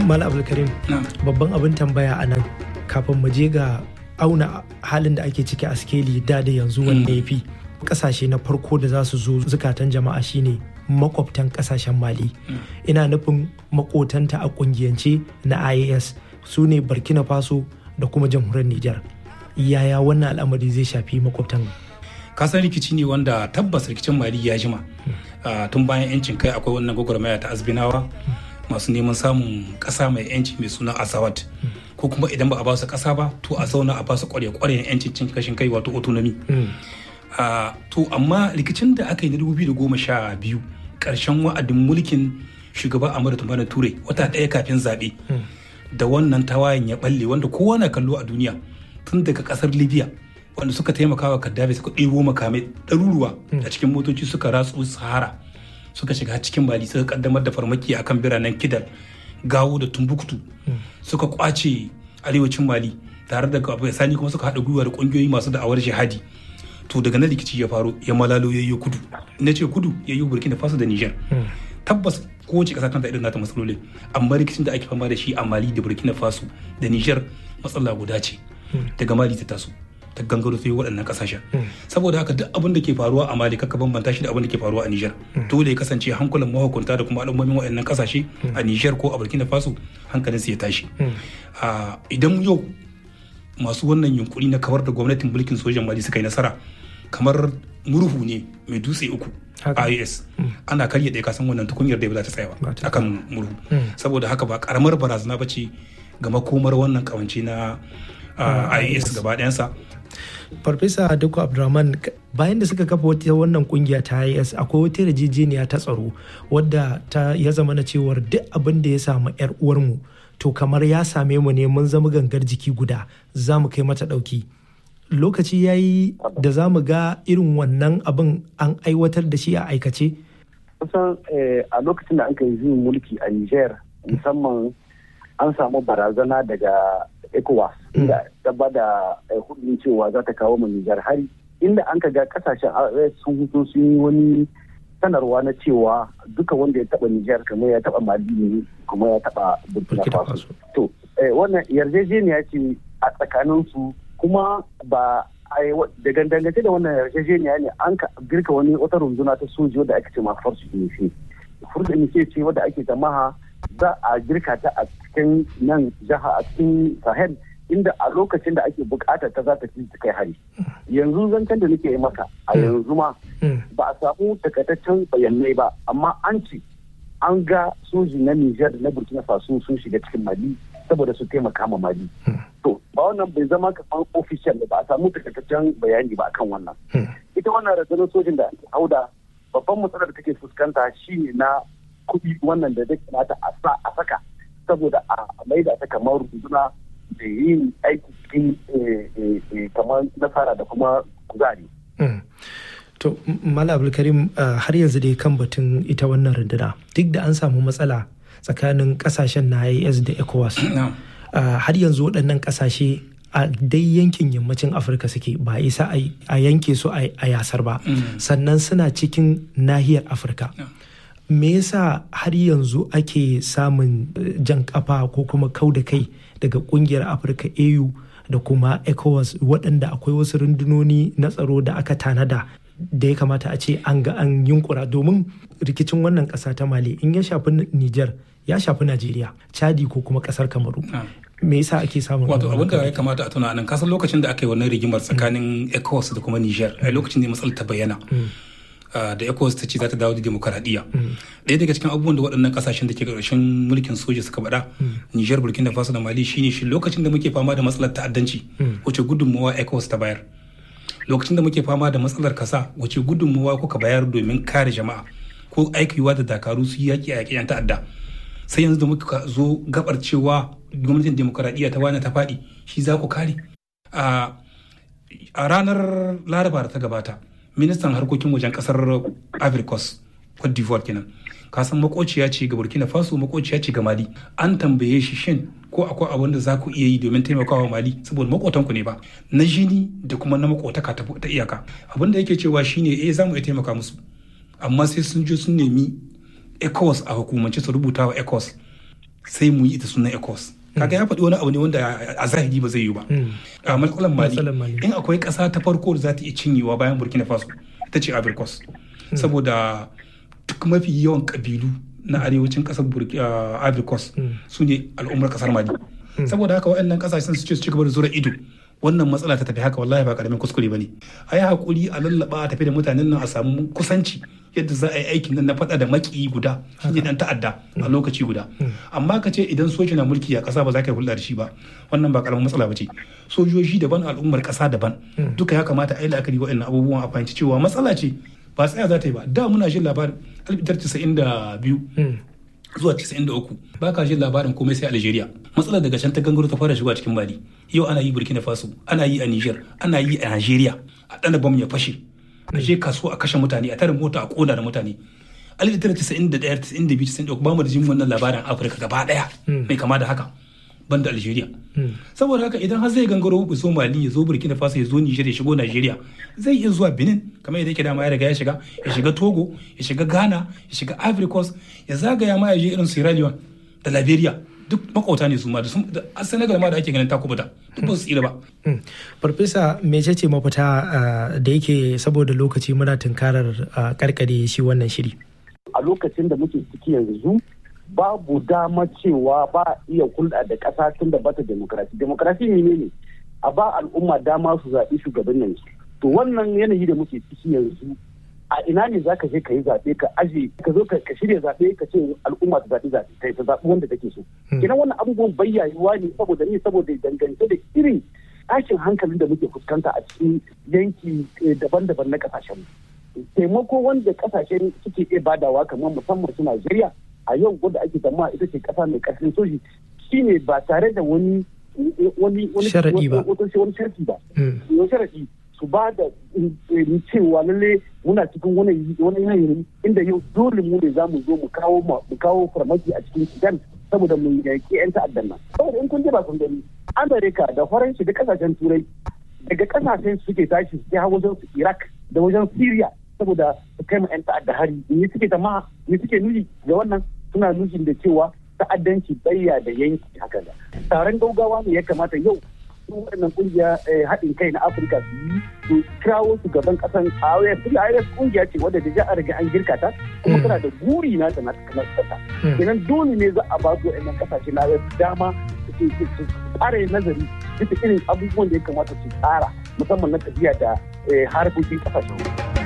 Mala Abdulkarim babban abin tambaya a nan kafin mu je ga auna halin da ake ciki a skeli da da yanzu wanda ya fi kasashe na farko da za su zo zukatan jama'a shine makwabtan kasashen mali ina nufin makotanta a kungiyance na ias su ne burkina faso da kuma jamhuriyar nijar yaya wannan al'amari zai shafi makwabtan kasan rikici ne wanda tabbas rikicin mali ya jima tun bayan yancin kai akwai wannan gwagwarmaya ta azbinawa masu neman samun kasa mai yanci mai suna asawat ko kuma idan ba a ba su kasa ba to a zauna a ba su kwarya-kwaryan yancin cin kashin kai wato autonomy to amma rikicin da aka yi na 2012 karshen wa'adin mulkin shugaba Amadu Tumani Ture wata ɗaya kafin zaɓe da wannan tawayen ya balle wanda kowa na kallo a duniya tun daga ƙasar Libya wanda suka taimaka wa Gaddafi suka ɗebo makamai ɗaruruwa a cikin motoci suka ratsu Sahara suka shiga cikin Mali suka kaddamar da farmaki akan biranen Kidal Gawo da Tumbuktu suka kwace arewacin Mali tare da sani kuma suka haɗa gwiwa da ƙungiyoyi masu da'awar jihadi to daga nan rikici ya faru ya malalo ya yi kudu na ce kudu ya yi burkina faso da niger tabbas kowace kasa tana da irin nata matsaloli amma rikicin da ake fama da shi a mali da burkina faso da niger matsala guda ce daga mali ta taso ta gangaro sai waɗannan kasashen saboda haka duk abin da ke faruwa a mali kaka bambanta shi da abin da ke faruwa a niger dole ya kasance hankulan mahukunta da kuma al'ummomin waɗannan kasashe a niger ko a burkina faso hankalinsu ya tashi idan yau masu wannan yunkuri na kawar da gwamnatin mulkin sojan mali suka yi nasara kamar murhu ne mai dutse uku IOS ana karya ɗaya kasan wannan tukunyar da ba za ta tsaya ba akan murhu saboda haka ba karamar barazana ba ce ga makomar wannan kawance na IOS gaba ɗayansa Farfesa Dukku Abdulrahman bayan da suka kafa wata wannan kungiya ta IS akwai wata yarjejeniya ta tsaro wadda ta ya zama na cewar duk abin da ya samu yar uwarmu to kamar ya same mu ne mun zama gangar jiki guda za mu kai mata ɗauki. Lokaci ya yi da za mu ga irin wannan abin an aiwatar da shi a aikace? Kusan a lokacin da an kai yi mulki a Niger musamman an samu barazana daga ECOWAS inda ta ba da hudun cewa za ta kawo mu Nijar hari inda an ga kasashen sun hutu sun yi wani sanarwa na cewa duka wanda ya taba Nijar kamar ya taba Mali ne kuma ya taba Burkina Faso. To wannan yarjejeniya ce a tsakanin su kuma ba da dangance da wannan yarjejeniya ne an girka wani wata runduna ta soji wadda ake ce ma Force Unité. Force Unité ce wadda ake tamaha za a girka ta a cikin nan jiha a cikin sahel inda a lokacin da ake bukata ta za ta ci kai hari yanzu zancen da nake yi maka a yanzu ma ba a samu takaitaccen bayanai ba amma an ce an ga soji na Nijar na Burkina Faso sun shiga cikin Mali saboda su taimaka ma Mali to ba wannan bai zama kamar official ba a samu takaitaccen bayani ba akan wannan ita wannan rundunar sojin da ake hauda babban matsalar da take fuskanta shine na kuɗi wannan da zai kamata a sa a saka saboda a maida ta kamar runduna da yin aiki cikin kamar nasara da kuma kuzari. To, Mala Abdulkarim har yanzu dai kan batun ita wannan runduna duk da an samu matsala tsakanin kasashen na IAS da ECOWAS. Har yanzu waɗannan kasashe a dai yankin yammacin afirka suke ba isa a yanke su a yasar ba sannan suna cikin nahiyar afirka me yasa har yanzu ake samun jan kafa ko kuma kau da kai daga kungiyar afirka au da kuma ecowas waɗanda akwai wasu rundunoni na tsaro da aka tanada da ya kamata a ce an ga an yunkura domin rikicin wannan ƙasa ta mali in ya shafi niger ya shafi najeriya chadi ko kuma ƙasar kamaru me yasa ake samun wato abin da ya kamata a tuna nan kasan lokacin da aka yi wannan rigimar tsakanin ecowas da kuma niger a lokacin ne matsalar ta bayyana da ECOWAS ta ce za ta dawo da demokaradiyya. Ɗaya daga cikin abubuwan da waɗannan ƙasashen da ke ƙarshen mulkin soja suka faɗa, Nijar, Burkina Faso da Mali shine shi lokacin da muke fama da matsalar ta'addanci, wace gudunmawa ECOWAS ta bayar. Lokacin da muke fama da matsalar kasa, wace gudunmawa kuka bayar domin kare jama'a ko aikiwa da dakaru su yaƙi a yaƙi 'yan ta'adda. Sai yanzu da muka zo gabar cewa gwamnatin demokaradiyya ta wani ta faɗi, shi za ku kare. A ranar Laraba da ta gabata, ministan harkokin wajen kasar ivory coast cote d'ivoire kenan kasan makociya ce ga burkina faso makociya ce ga mali an tambaye shi shin ko akwai abin da za ku iya yi domin taimakawa mali saboda makotanku ne ba na jini da kuma na makotaka ta iyaka abin da yake cewa shine eh za mu iya taimaka musu amma sai sun je sun nemi ecowas a hukumance su rubuta wa ecowas sai mu yi ita sunan ecos kaga ya faɗi wani abu ne wanda a zahiri ba zai yi ba a matsalan mali in akwai ƙasa ta farko da za ta iya cinyewa bayan burkina faso ita ce abirkos saboda duk mafi yawan ƙabilu na arewacin ƙasar abirkos su ne al'ummar ƙasar mali saboda haka waɗannan ƙasashen su ce su ci gaba da zura ido wannan matsala ta tafi haka wallahi ba karamin kuskure bane a yi hakuri a lallaba a tafi da mutanen nan a samu kusanci yadda za a yi aikin nan na faɗa da maki guda shine dan ta'adda a lokaci guda amma ka ce idan soja na mulki a ƙasa ba za ka yi hulɗa da shi ba wannan ba karamin matsala ba ce sojoji daban al'ummar ƙasa daban duka ya kamata a yi la'akari waɗannan abubuwan a fahimci cewa matsala ce ba tsaya za ta yi ba da muna jin labarin 1992 zuwa 93 ba ka jin labarin komai sai Algeria matsalar daga can ta gangaro ta fara shiga cikin Mali yau ana yi Burkina Faso ana yi a Niger ana yi a Nigeria a dana bam ya fashe a je kasuwa a kashe mutane a tare mota a koda da mutane alif tara tisa'in da ɗaya tisa'in da biyu tisa'in da ba mu da jin wannan labarin Afirka gaba ɗaya mai kama da haka banda Algeria saboda haka idan har zai gangaro ya zo Mali ya zo Burkina Faso ya zo Niger ya shigo Nigeria zai iya zuwa Benin kamar yadda yake dama ya riga ya shiga ya shiga Togo ya shiga Ghana ya shiga Ivory Coast ya zagaya ma ya je irin Sierra Leone da Liberia duk makauta ne su ma da Senegal ma da ake ganin takubuta duk ba su tsira ba. Farfesa mece ce mafita da yake saboda lokaci muna tunkarar karkare shi wannan shiri. A lokacin da muke ciki yanzu babu dama cewa ba iya hulɗa da ƙasa tun da bata demokrasi. Demokrasi ne ne a ba al'umma dama su zaɓi shugabannin su. To wannan yanayi da muke ciki yanzu a ina ne za ka je ka yi zaɓe ka aje ka zo ka shirya zaɓe ka ce al'umma ta zaɓi zaɓe kai ta zaɓi wanda take so. Kenan wannan abubuwan bayyayuwa ne saboda ne saboda dangance da irin tashin hankalin da muke fuskanta a cikin yanki daban-daban na ƙasashen taimako wanda ƙasashen suke iya badawa kamar musamman su Najeriya a yau wadda ake zama ita ce ƙasa mai ƙarfin soji shine ba tare da wani wani wani sharadi ba wani sharadi ba wani sharadi su ba da cewa lalle muna cikin wani yanayi inda yau dole mu ne za mu zo mu kawo mu kawo farmaki a cikin sudan saboda mu yaƙi 'yan ta'addan nan saboda in kun je ba kun gani amerika da faransa da kasashen turai daga kasashen suke tashi su ha wajen su iraq da wajen syria saboda su kai ma 'yan ta'adda hari ne suke ta ma ne suke nuni ga wannan suna nufin da cewa ta'addanci bayya da yanki haka da taron gaugawa ne ya kamata yau su waɗannan kungiya haɗin kai na afirka su yi su kirawo su gaban ƙasan awayar tun awayar kungiya ce wadda da a riga an girka ta kuma tana da guri na ta na ƙasa kenan dole ne za a ba su waɗannan ƙasashe na dama su tsara nazari bisa irin abubuwan da ya kamata su tsara musamman na tafiya da harkokin ƙasashen